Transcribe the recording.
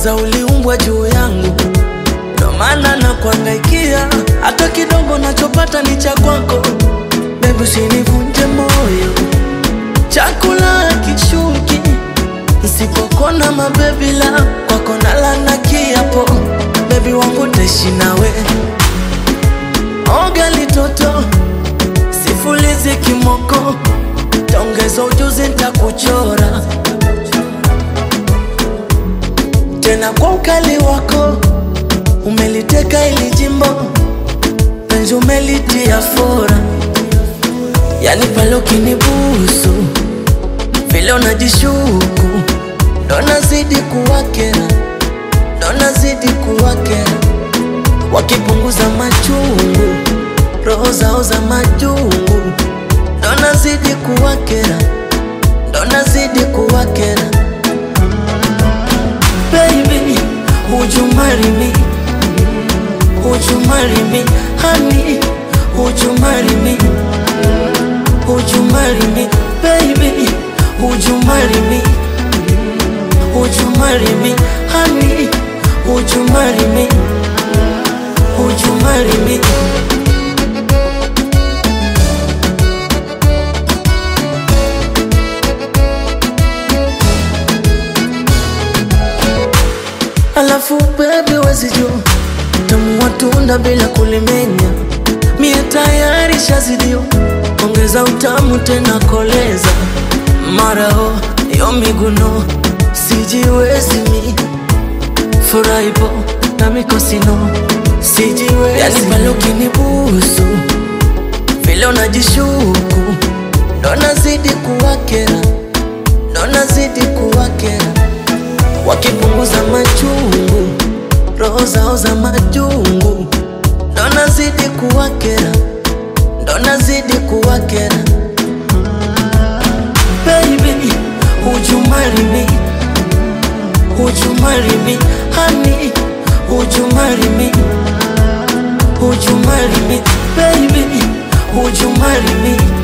kwanza uliumbwa juu yangu, ndo maana na kuangaikia, hata kidogo nachopata ni cha kwako. Baby, usinivunje moyo, chakula kishuki Nsipokona mabebi la kwako nalana kiapo, bebi wangu taishi nawe. Oga litoto sifulizi kimoko, taongeza ujuzi ntakuchora tena kwa ukali wako. Umeliteka ili jimbo, penzi umelitia fora, yani pale ukinibusu vile unajishuku ndo nazidi kuwakera, ndo nazidi kuwakera, wakipunguza machungu, roho zao za majungu, ndo nazidi kuwakera, ndo nazidi kuwakera. Baby, would you marry me? Would you marry me? Honey, would you marry me? Would you marry me? Baby, would you marry me? Would you marry me? Honey, would you marry me? Would you marry me? Alafu baby wezi jua tamu wa tunda bila kulimenya, mie tayari shazidio, ongeza utamu tena koleza marao yo miguno sijiwezi mi furaipo na mikosino sijiwezi, yani pale ukinibusu vile unajishuku ndo nazidi kuwakera, ndo nazidi kuwakera wakipunguza machungu, roho zao za majungu, ndo nazidi kuwakera, ndo nazidi kuwakera. Baby, would you marry me? Would you marry me? Honey, would you marry me? Would you marry me? Baby, would you marry me?